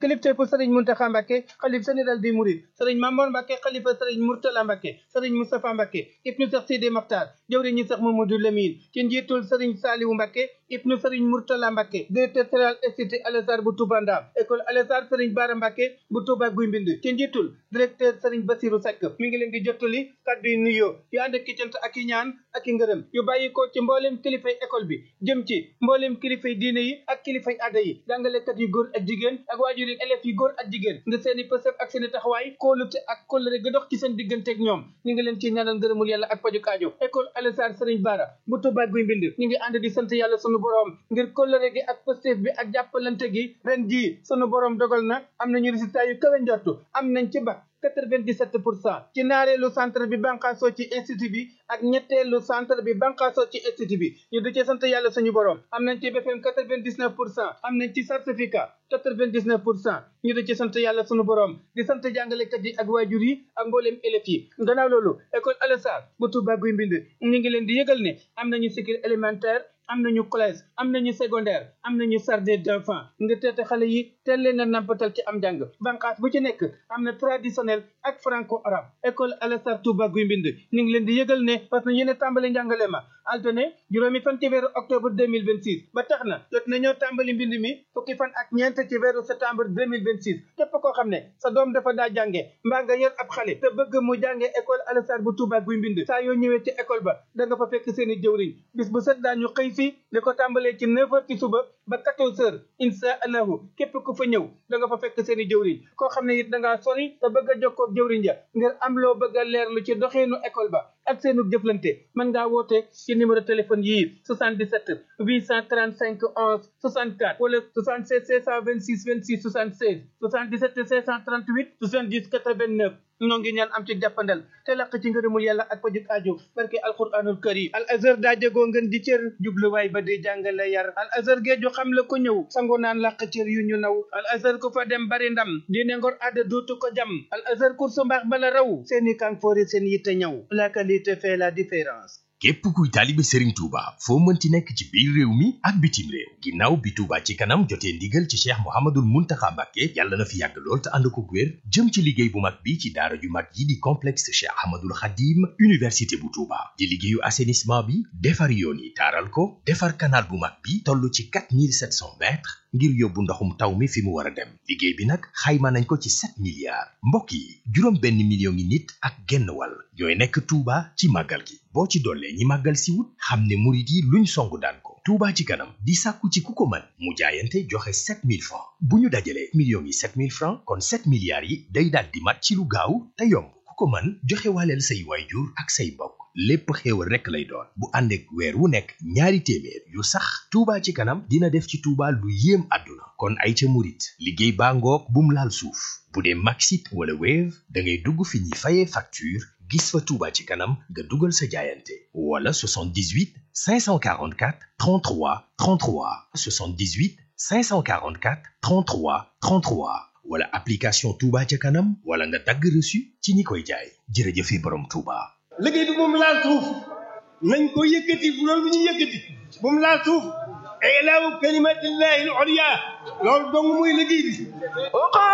kilifteefu sëriñ Muntaxa Mbàkke xalif général di Mouride sëriñ Mamoor Mbàkke xalifa sëriñ Murtala Mbàkke sëriñ Moustapha Mbàkke ibnu Seex Sidi Maxtaar jëwriñu Seex Mamadou Lamine ci njiitul sëriñ Saaliwu Mbàkke ibnu sëriñ Murtala Mbàkke directeur général institut Alassar bu Touba Ndam école Alassar sëriñ Baara Mbàkke bu Touba Guy Mbind ci njiitul directeur sëriñ Basiru Seck mi ngi leen di jottali kaddu yu nuyoo yu ànd ak cant ak i ñaan ak i ngërëm yu bàyyi ko ci mboolem kilifay école bi jëm ci mboolem kilifay diine yi ak kilifay aada yi jàngalekat yu góor ak jigéen ak waajur yi élèves yu góor ak jigéen nga seen i pësëf ak seen i taxawaay kóolute ak kóllëre ga dox ci seen digganteeg ñoom ñu ngi leen ci ñaanal ngërëmul yàlla ak paju kaajo école Alassar Sëriñ Bara bu Touba Guy Mbind ñu ngi ànd di sant yàlla sunu borom ngir kóllëre gi ak pëstef bi ak jàppalante gi ren jii sunu borom dogal na am nañu résultat yu kawe njortu am nañ ci bac 97 pour cent ci naareelu centre bi banqaasoo ci institut bi ak ñetteelu centre bi banqaasoo ci institut bi ñu di ci sant yàlla suñu borom am nañ ci BFM 99 pour cent am nañ ci certificat 99 pour cent ñu di ci sant yàlla suñu borom di sant jàngalekat yi ak waajur yi ak mbooleem élèves yi gannaaw loolu école Alassar bu Touba Guy Mbind ñu ngi leen di yëgal ne am nañu cycle élémentaire am nañu collège am nañu secondaire am nañu jardin d'enfants nga teete xale yi teel leen a nampatal ci am njàng banqaas bu ci nekk am na traditionnel ak franco arabe école Alassar Touba Guy Mbind ñu ngi leen di yëgal ne parce que yéen a tàmbali njàngale ma altine juróomi fan ci weeru octobre 2026 ba tax na jot nañoo tàmbali mbind mi fukki fan ak ñeent ci weeru septembre 2026 képp koo xam ne sa doom dafa daa jànge mbaa nga yor ab xale te bëgg mu jànge école Alassar bu Touba Guy Mbind saa yoo ñëwee ci école ba da nga fa fekk seen i jëwriñ bis bu set daañu xëy fii li ko tàmbalee ci 9 heures ci suba ba 14 heures insha allahu képp ku fa ñëw da nga fa fekk seen i jëwriñ koo xam ne it da ngaa sori te bëgg a jokkoo ak jëwriñ ja ngir am loo bëgg a leerlu ci doxeenu école ba ak seenu jëflante mën ngaa woote ci numéro téléphone yii 77 835 11 64 wala 76 626 26 76 77 638 70 89 ñoo ngi ñaan am ci jàppandal te laq ci ngërëmul yàlla ak pajuk aajo barke alquranul karim al azhar daa jegoo ngeen di cër jubluwaay ba di jàngale yar al azhar géeju xam la ko ñëw sango naan laq cër yu ñu naw al azhar ku fa dem bari ndam diine ngor adda duutu ko jam al azhar kursu mbaax bala raw seeni kanfoori seen yitte ñëw la qualité fait la différence képp kuy taalibe Serigne Touba foo mënti nekk ci biir réew mi ak bitim réew ginnaaw bi Touba ci kanam jotee ndigal ci Cheikh Mouhamadoul Mountakha Mbacké yàlla na fi yàgg lool te ànd ko wér jëm ci liggéey bu mag bi ci daara ju mag yi di complexe Cheikh Ahmadoul Khadim université bu Touba di liggéeyu assainissement bi defar yoon yi taaral ko defar canal bu mag bi toll ci 4700 mètres ngir yóbbu ndoxum taw mi fi mu war a dem liggéey bi nag xayma nañ ko ci 7 milliards mbokk yi juróom benn million ngi nit ak genn wàll ñooy nekk Touba ci màggal gi boo ci dollee ñi màggal si wut xam ne murit yi luñ songu daan ko Touba ci kanam di sàkku ci ku ko mën mu jaayante joxe 7000 francs bu ñu dajalee millions yi 7000 francs kon 7 milliards yi day daal di mat ci lu gaaw te yomb ku ko mën joxe waaleel say waayjur ak say mbokk lépp xéewal rekk lay doon bu ànd ak weer wu nekk ñaari téeméer yu sax Touba ci kanam dina def ci Touba lu yéem àdduna kon ay ca murit liggéey baa ngoog bum laal suuf bu dee Maxit wala Wave da ngay dugg fi ñuy fayee facture gis fa Touba ci kanam nga dugal sa jaayante wala 78 544 33 33 78 544 33 33 wala application Touba ca kanam wala nga dagg reçu ci ñi koy jaay jërëjëfe borom Touba. liggéey bi moom laal suuf nañ ko yëkkati bu loolu ñu yëkkati bu mu laal suuf ilaahu kalimatillahi al-ulya loolu dong muy liggéey bi